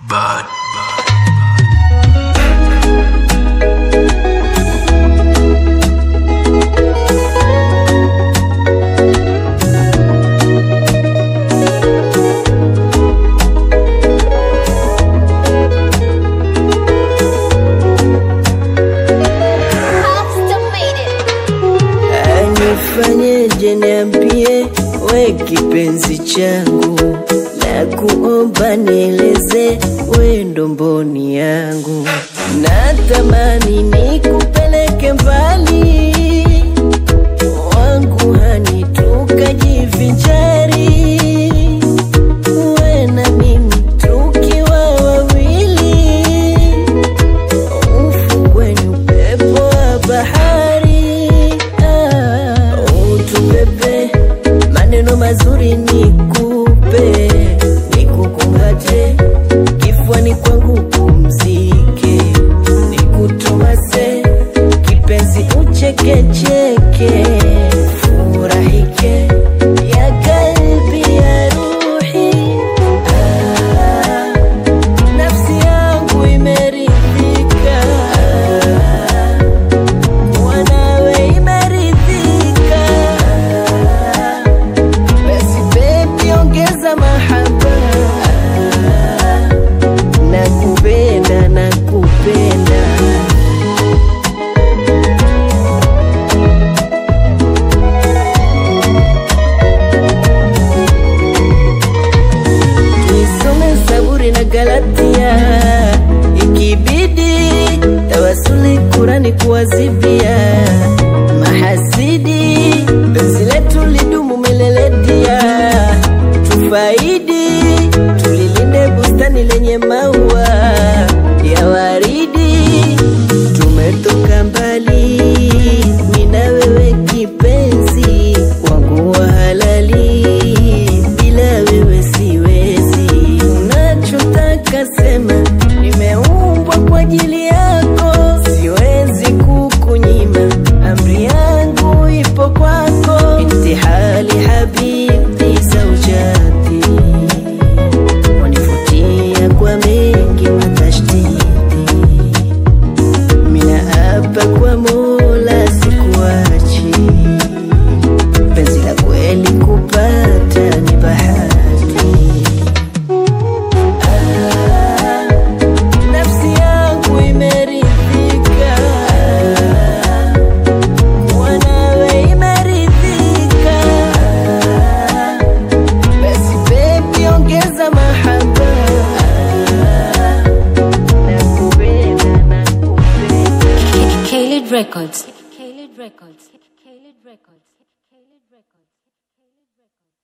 Bad. Nifanyeje, niambie we kipenzi changu, na kuomba nieleze we ndo mboni yangu, natamani nikupeleke mbali wangu hani tukajivinjari, we na mimi tukiwa wawili ufukweni upepo wa bahari ah, utubebe maneno mazuri nikupe nikukumbate kifuani kwangu pumzike nikutomase kipenzi uchekecheke furahike ya kalbi ya ruhi ah, nafsi yangu imeridhika wanawe imeridhika basi bebi ongeza mahaba nakupenda nakupenda Nisome Zaburi na Galatia, ikibidi tawasuli Kurani kuwazibia mahasidi, penzi letu lidumu milele dia, tufaidi tulilinde bustani lenye maua ya waridi, tumetoka mbali mimi na wewe kipenzi wangu wa halali, bila wewe siwezi. Unachotaka sema, nimeumbwa kwa ajili yako, siwezi kukunyima, amri yangu ipo kwako. Intihali habibi zaujati, wanivutia kwa mengi matashtiti mina hapa kwa Mola sikuachi, penzi la kweli kupata ni bahati. Ah, nafsi yangu imeridhika, wanawe imeridhika. Basi baby ongeza mahaba, nakupenda nakupenda Kaled Records. Kaled Records. Kaled Records. Kaled Records.